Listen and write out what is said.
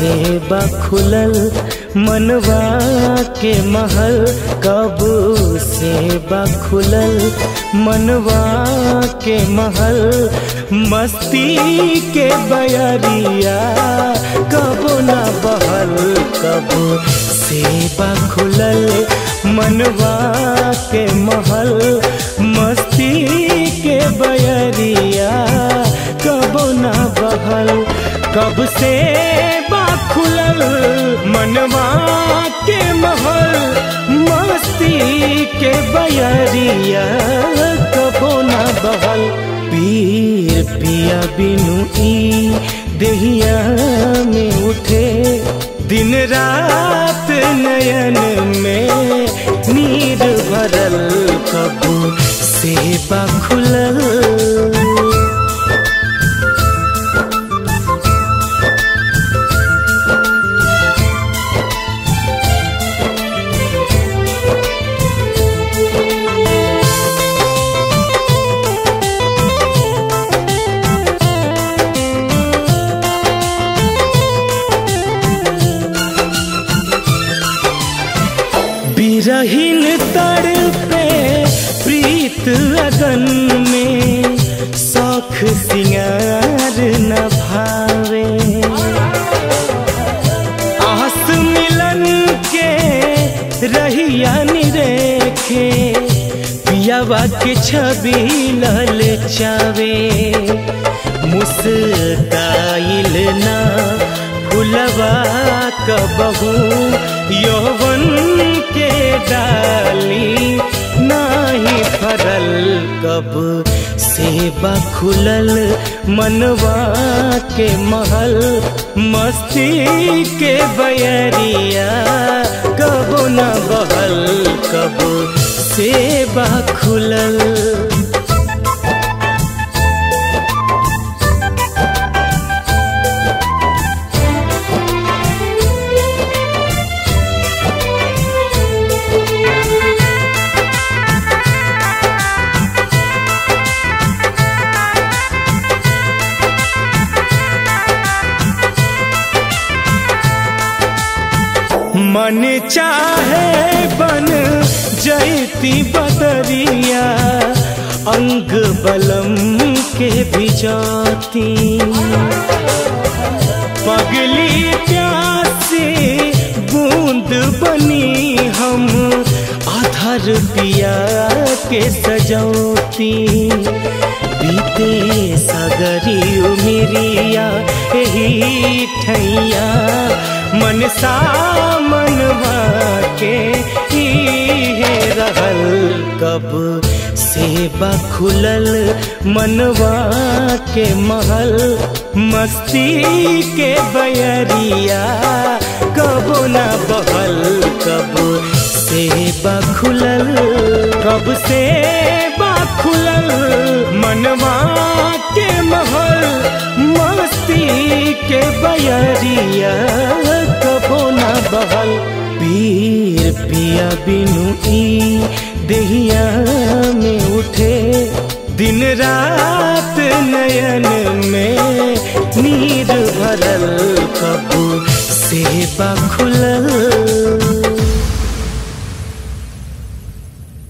सेबा खुलल मनवा के महल कब सेबा खुलल मनवा के महल मस्ती के बयरिया कब ना बहल कब सेबा खुलल मनवा के महल मस्ती के बयरिया कब ना बहल कब से बा खुलल मनवा के महल मस्ती के बयरिया कबो ना बहल पीर पिया बिनु ई देहिया में उठे दिन रात नयन में नीर भरल कब से बा खुलल बिरहीन तर पे प्रीत अगन में शौख सिंगार न भावे आस मिलन के रहिया निरेखे पियावा के छवि लल चावे मुस्काइल ना फुलवा कबहू यौवन के डाली नाही फरल कब सेबा खुलल मनवा के महल मस्ती के बयरिया कब न बहल कब सेबा खुलल मन चाहे बन जैती बदरिया अंग बलम के भिजाती पगली प्यासी बूंद बनी हम आधर पिया के सजौती बीते सागरी उमिरिया यही ठैया मन सा मनवा के इहे रहल कब सेबा खुलल मनवा के महल मस्ती के बयरिया कब ना बहल कब सेबा खुलल कब सेबा खुलल मनवा के महल मस्ती के बयरिया कबो ना बहल पीर पिया बिनु ई देहिया में उठे दिन रात नयन में नीर भरल कब सेबा खुलल